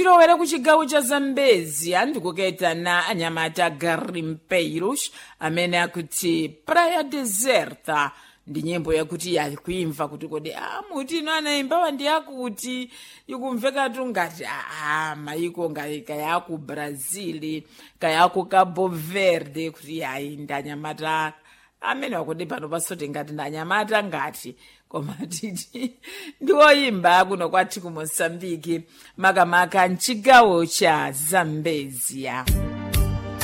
titowera ku chigawo cha zambezi andikuketana anyamata garimpeiros amene akuti praia deserta ndi nyimbo yakuti yakuimva kuti kodi a muti ino anaimbawa ndi yakuti ikumvekatu ngati aa maiko ngati kayaku brazil kayaku cabo verde kuti yayi ndi anyamata amene wakuti pano pasoti ngati ndi anyamata ngati koma titi ndi oyimba kuno kwathu ku moçambike makamaka mchigawo cha zambezia